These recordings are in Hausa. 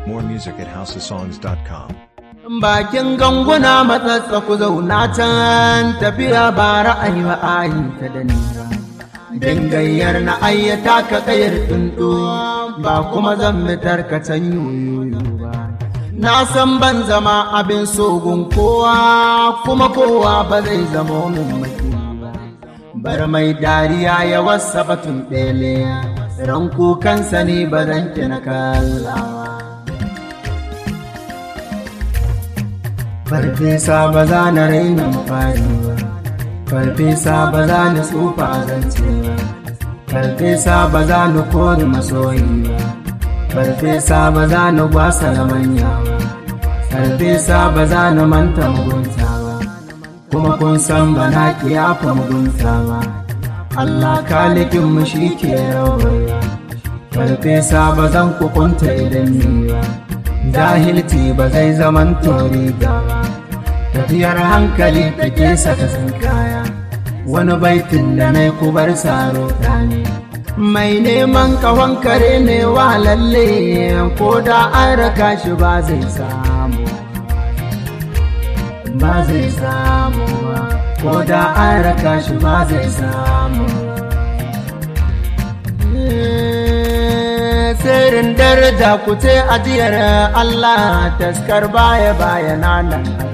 More music at houseofsongs.com. Bakin ganguna matsatsa ku zauna can tafiya ba ra'ayi ba ayi ta da ni. Dangayyar na ayyata ka kayar tuntu ba kuma zan mitar ka can yoyoyo ba. Na san ban zama abin sogun kowa kuma kowa ba zai zama min maki ba. Bar mai dariya ya wasa batun ɗele, ran kukansa ne ba zan na kallawa. farfesa ba za na rainin fari ba farfesa ba za na tsufa zance ba farfesa ba za na kori masoyi ba farfesa ba za na gwasa na manya ba farfesa ba za na manta mugunta ba kuma kun san ba na kiyafa mugunta ba Allah kalikin mu shi ke rawa farfesa ba zan kukunta idan ni ba jahilci ba zai zaman tori ba tafiyar hankali take saka sun kaya wani baitin da na kubar saro ne mai neman kawon kare ne wa lalle ko da an raka shi ba zai samu ba zai samu ko da an raka shi ba zai samu sirrin daraja ku ce ajiyar Allah taskar baya baya nan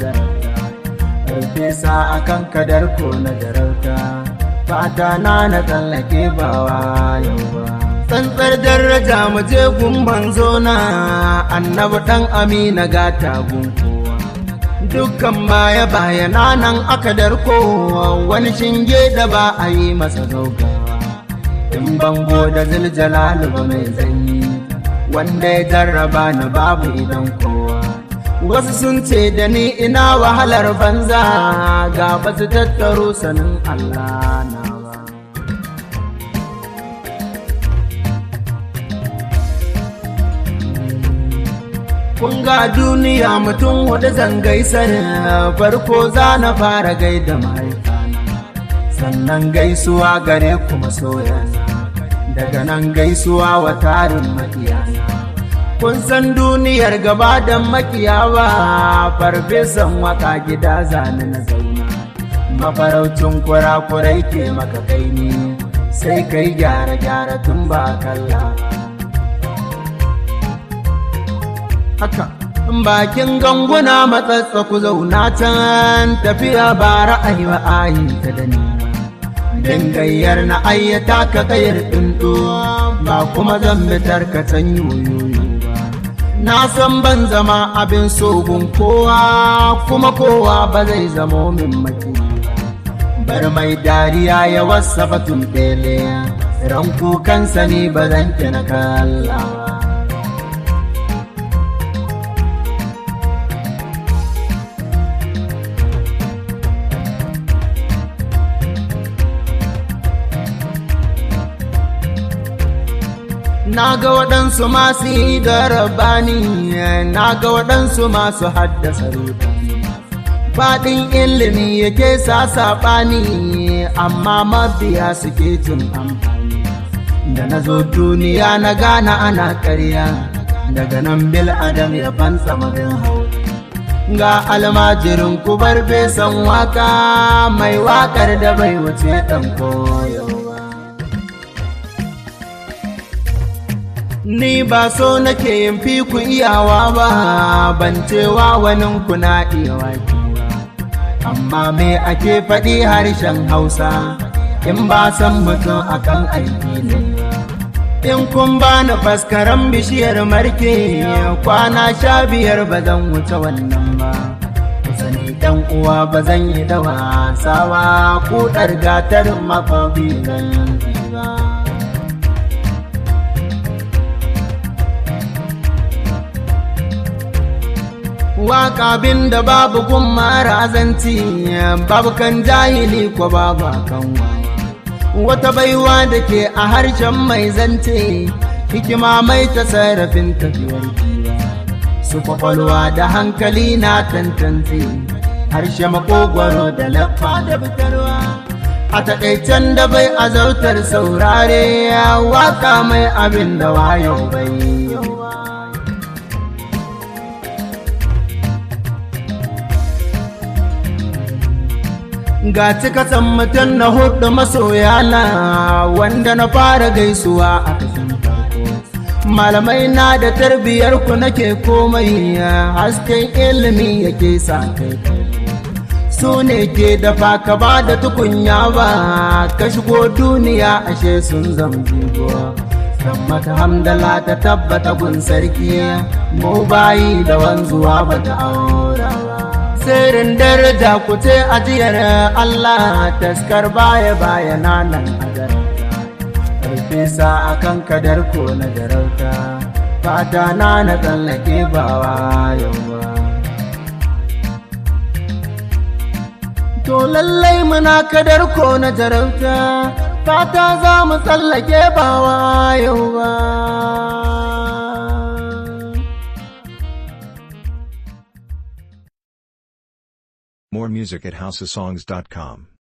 Farfesa a kan kadar ko na jarauta fata na na tsallake ba yau ba. Tsantsar daraja mu je gumban zona annabi ɗan amina gata gunkowa. Dukkan baya baya nan aka darko wani shinge da ba a yi masa gaugawa. in bango da ziljalalu ba mai zanyi wanda ya jarraba ni babu idan kowa wasu sun ce da ni ina wahalar banza ga ba su tattaro sanin Allah na ba kun ga duniya mutum hudu zan gaisar farko za na fara gaida mahaifana sannan gaisuwa gare ku masoyana daga nan gaisuwa wa tarin makiyana kun san duniyar gaba da makiyawa farfesan waka gida zane na zauna mafaraucin kurakurai ke maka kai ne sai kai gyara gyara tun ba kalla haka bakin ganguna matsatsa ku zauna can tafiya ba ra'ayi ba ayi ta da ni dangayyar na ayyata ka kayar ɗinɗo ba kuma zan bitar ka can yoyoyo ba na san ban zama abin sogun kowa kuma kowa ba zai zamo min maki bar mai dariya ya wasa batun ɗele ran kukansa ne ba zan na kallawa na ga waɗansu masu yi da rabani na ga waɗansu masu haddasa rudani faɗin ilimi yake sa saɓani amma mabiya suke cin amfani da na zo duniya na gana ana ƙarya daga nan bil adam ya fansa mabin hau ga almajirin kubar besan waka mai wakar da bai wuce ɗan koyo Ni ba so nake yin fi ku iyawa ba, ban cewa wani kuna iya waki Amma me ake faɗi harshen Hausa, in ba san mutum akan aiki ne. In kun ba ni faskaran bishiyar marke, kwana sha biyar ba zan wuce wannan ba. Sani ɗan uwa ba zan yi da wasawa, kuɗar gatarin makobi zan ba. waka bin da babu gun marazanci babu kan jahili ko babu kan wata baiwa da ke a harshen mai zance hikima mai ta sarrafin tafiyar su kwakwalwa da hankali na tantance harshe makogwaro da laffa da fitarwa a taƙaicen da bai azautar saurare waka mai abin da wayo bai ga cikatan mutum na hudu masoyana wanda na fara gaisuwa a kashin farko malamai na da tarbiyar ku nake komai hasken ilimi yake sa kai su ne ke dafa ka ba da tukunya ba ka shigo duniya ashe sun zambigo kan mata hamdala ta tabbata gun sarki mu bayi da wanzuwa ba ta aura ba sirrin daraja ku ce ajiyar Allah taskar baya baya nan a Farfesa a kan kadar ko na jarauta, fata na na tsallake bawa yawa. To lallai muna kadar ko na jarauta, fata za mu tsallake bawa yawa. More music at houseofsongs.com.